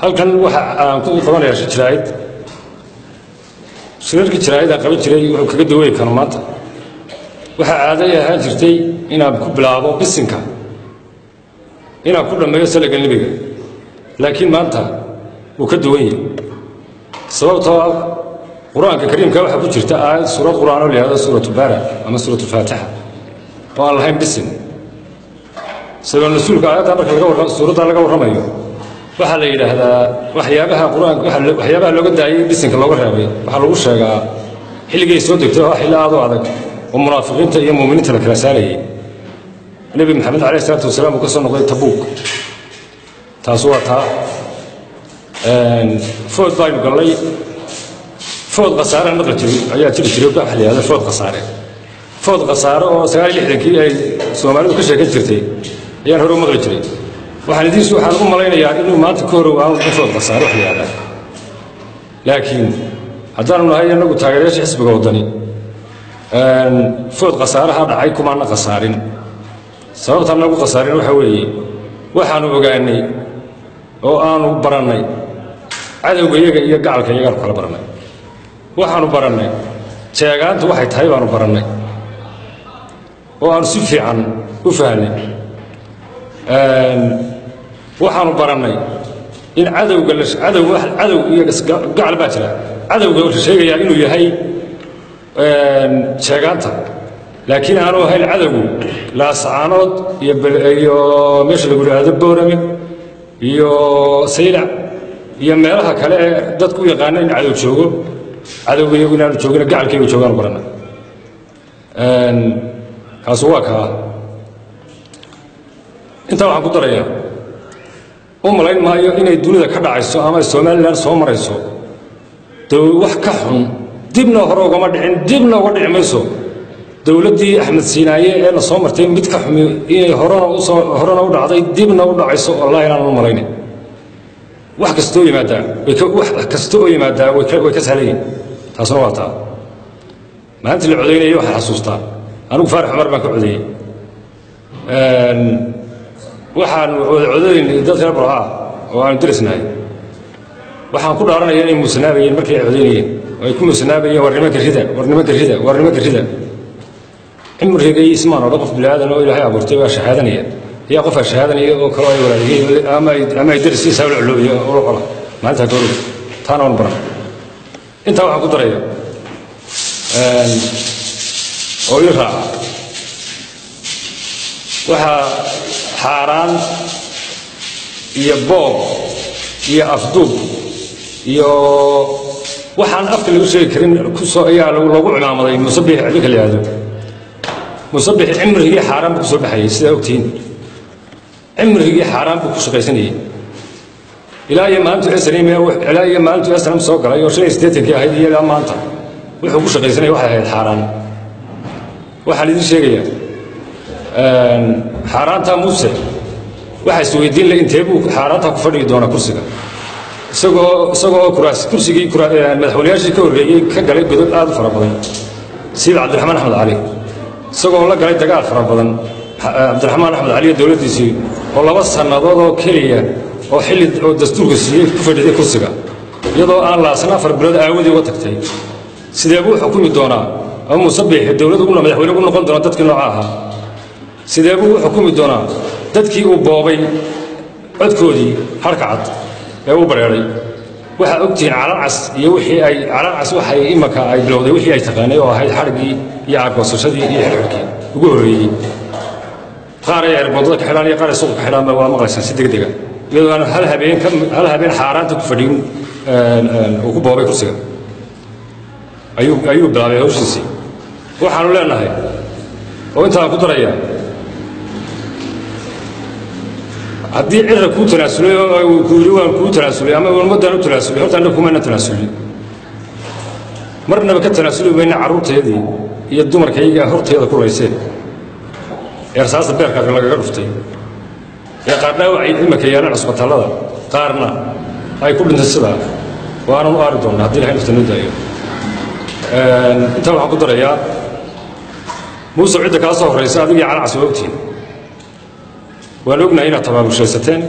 halkan waxa aan ku qabanayaa shir jiraa'id shirarka jiraa'id aan qaban jiray wuxuu kaga dawey karo maanta waxaa caaday ahaan jirtay inaan ku bilaabo bisinka inaan ku dhammeeyo salaga nebiga laakiin maanta wuu ka duwan yahay sababtoo ah qur-aanka kariimka waxaa ku jirta aayad suurad qur-aan oo la yihahdo suuratu baara ama suuratu faatixa oo aan lahayn bisin sabab nasuulka aayadda marka laga warra suuradda laga warramayo waxaa la yidhaahdaa waxyaabaha qur-aanka waxyaabaha looga daayay bisinka looga reebay waxaa lagu sheegaa xilligay soo degtay oo xilli aad u adag oo munaafiqiinta iyo muuminiinta la kala saarayay nebi maxamed calayh isalaatu wasalaam uu ka soo noqday tabuuk taas waa taa food baynu gallay food khasaaraan maqli jiray ayaa jiri jiray waxa la yihahda food khasaare food khasaare oo sagaal iyo lixdankii ay soomaalidu ka sheekan jirtay ayaan hore u maqli jiray waxaan idiin waxaan u malaynayaa inuu maanta ka horow aanu food khasaare wax la yihahdaa laakiin haddaanu nahay innagu taageerayaasha xisbiga waddani food khasaaraha dhacay kumaana khasaarin sababtaan nagu khasaarin waxa weeye waxaanu ogaanay oo aanu barannay cadowga iyaga iyo gacalka iyagaanu kala barannay waxaanu barannay jeegaantu waxay tahay baanu barannay oo aanu si fiican u fahnay waxaanu barannay in cadowga cadow cadow iyo gacal baa jira cadowga la sheegayaa inuu yahay jeegaanta laakiin aanu ahayn cadowgu laasacaanood iyo meesha lagu yidhaahdo boorame iyo saylac iyo meelaha kale ee dadku u yaqaana in cadow joogo cadowga iyagu inaanu joogina gacalkaygu joogaanu barana kaasu waa kaa intaa waxaan ku darayaa u malayn maayo inay dunida ka dhacayso ama somalilan soo marayso wax ka xun dibna hore ugama dhicin dibna uga dhici mayso dowladdii axmed siinaaye ee la soo martay mid ka xumi inay horena usoo horena u dhacday dibna u dhacayso wallahi inaan u malaynin wax kastoo yimaadaa wax kasta oo yimaadaa way ka sahlan taasuna waa taa maalintii la codaynayay waxaan xasuustaa anigu faarax cumar baan ka codeeyey waxaan wada codaynay dad reer barca oo aanu darisnahay waxaan ku dhaaranaya inay muusanaabayeen markii ay codaynayeen oo ay ku muusanaabayeen war nimanka rida war nimanka rida war nimanka rida cimrigay ismaan odhan qof bilaadan oo ilaahay abuurtay waa shahaadanaya ayaa qofaa shahaadanaya oo kaloo ay walaadiyey ama ay darisiisa la culoobiya ula cola maalintaa ka orog taana waan baran intaa waxaan ku daraya oo ii raaca waxaa xaaraan iyo boob iyo afduub iyo waxaan afka lagu sheegi karin kusoo ayaa loogu cimaamaday musabix ninka la yihahdo musabix cimrigii xaaraan buu ku soo baxayay sidaa ogtihiin cimrigii xaaraan buu ku shaqaysanayay ilaa iyo maalintu snm ilaa iyo maalintu snm soo galay oo shan iyo siddeetankii ahayd iyo ilaa maanta wuxuu ku shaqaysanaya waxay ahayd xaaraan waxaan idiin sheegayaa xaaraantaa muuse waxaa is weydiin le intee buu xaaraantaa ku fadhigi doonaa kursiga isagoo isagoo kuraas kursigii madaxweynayaashii ka horreeyey ka galay godod aad u fara badan sida cabdiraxmaan axmed cali isagoo la galay dagaal fara badan cabdiraxmaan axmed cali iyo dowladdiisii oo laba sannadood oo keliya oo xilli oo dastuurka siiyey ku fadhiday kursiga iyadoo aan laasan afar bilood aawadii uga tagtay sidee buu xukumi doonaa ama musabix dowlad uguna madaxweyne ugu noqon doona dadkii nooca ahaa sidee buu u xukumi doonaa dadkii uu boobay codkoodii harka cad ee u bareeray waxaa ogtihiin calancas iyo wixii ay calancas waxay imanka ay bilowday wixii ay taqaanay oo ahayd xadhigii iyo argoosashadii iyo xirxirkii ugu horreeyey qaar ay erboodada ka xidhaan iyo qaar ay suuqa ka xidhaan waa maqlaysaan si degdega iyadoo aan hal habeen ka hal habeen xaaraanta ku fadhiyin uu ku boobay kursiga ayuu ayuu bilaabay hawshiisii waxaanu leenahay oo intaan ku darayaa haddii cirra kuu tanaasulay oo ku yidhi waan kuu tanaasulay ama ummaddaan u tanaasulay horta annaga kumaana tanaasulin marnaba ka tanaasuli mayna carruurteedii iyo dumarkayga horteeda ku layseen ee rasaasta beerka lagaga dhuftay ee qaar dhaawacay imanka yaalaan cusbitallada qaarna ay ku dhintay sidaa waanan u aari doonnaa haddii ilahay nafta noo daayo intaa waxaan ku darayaa muuse cidda kaa soo horraysa adigii calacas waa ogtihin waan ognahay inaad tabaabulshaysateen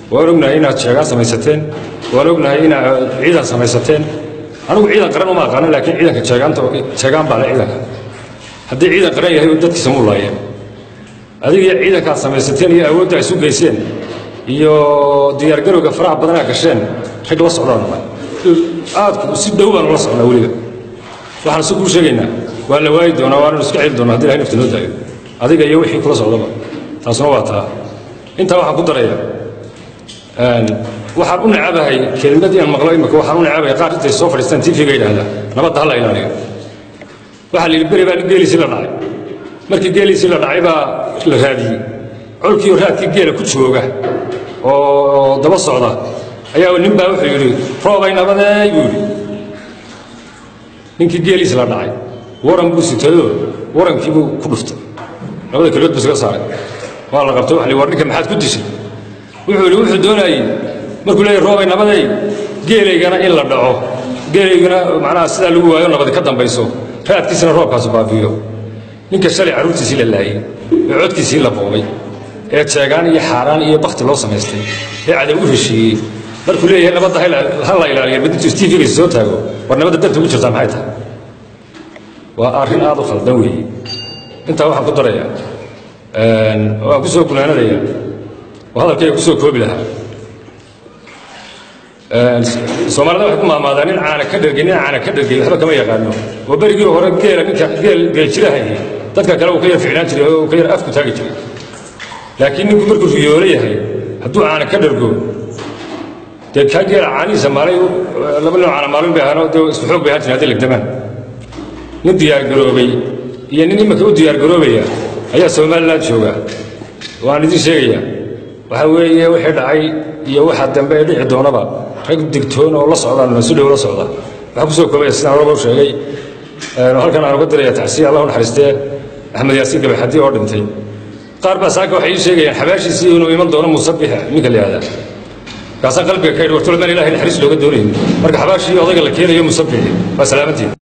waan ognahay inaad sheegaan samaysateen waan ognahay inaad ciidan samaysateen anigu ciidan qaran uma aqaanin laakiin ciidanka sheegaanta sheegaan baa le ciidanka haddii ciidan qaran yahay oo dadkiisa muu laayeen adiga ciidankaad samaysateen iyo awoodda isu geyseen iyo diyaargarowga faraha badanaa gasheen rag la socdaan aad si dhow baan ula socnaa weliba waxaan si kuu sheegaynaa waa la waayi doonaa waananu iska celi doonaa hadii ilahay nafta noo daayo adiga iyo wixii kula socdaba taasuna waa taa intaa waxaan ku daraya waxaan u nacabahay kelmadii aan maqlo imika waxaan u nacabahay qaar intay soo fadhiistaan tv-ga yidhaahda nabadda ha la ilaaliyo waxaa la yidhi beri baa geeliisii la dhacay markii geeliisii la dhacay baa la raadiyey colkiioo raadkii geela ku jooga oo daba socda ayaa nin baa wuxuu yidhi roobay nabadeey buu yidhi ninkii geeliisi la dhacay waran buu sitayoo warankii buu ku dhuftay labada keliyood buu iskaga saaray waa la qabtay waxa war ninka maxaad ku dishay wuxuu yidhi wuxuu doonayey markuu leeyahy roobay nabaday geelaygana in la dhaco geelaygana macnaha sidaa lagu waayo nabadi ka dambayso raadkiisina roobkaasu baabiyo ninka shalay carruurtiisii la laayey ee codkiisii la boobay ee jeegaan iyo xaaraan iyo bakti loo samaystay ee cadow u heshiiyey markuu leeyahay nabadda ha la ilaaliya midintuu stiifigiisa soo taago war nabadda darta ugu jirtaa maxay tahay waa arrin aad u khaldan weeye intaa waxaan ku darayaa waan ku soo gunaanadaya oo hadalkayga ku soo koobi lahaa soomaalida waxay ku maamaadaan nin caana ka dhergay nin caana ka dhergay waxba kama yaqaano oo berigii hore geela ninka geel geeljirahayay dadka kale uu ka yar ficnaan jiray oo uu ka yar afku taagi jiray laakiin ninku markuu riyoolo yahay hadduu caana ka dhergo dee kaa geela caanihiisa maalay laba nin caana maalin bay ahaanoo dee isku xoog bay ahaan jireen hadday legdamaan nin diyaargaroobay iyo nin imika u diyaargaroobaya ayaa somalilan jooga waan idiin sheegaya waxa weeye wixii dhacay iyo waxa dambe ee dhici doonaba rag digtoon oo la socdaan si dhow la socda waxaa kusoo koobaya sidaan horaba u sheegay halkan aan uga diraya tacsiya allah u naxariistee axmed yaasiin gabaxadi oo dhintay qaar baa saaka waxay ii sheegayaan xabaashiisii inuu iman doono musabix ninka la yihahdaa kaasaan qalbiga ka yidhi wartolmaan ilahay naxariis looga doonayn marka xabaashii odayga la keenayo musabixi waa salaamantiin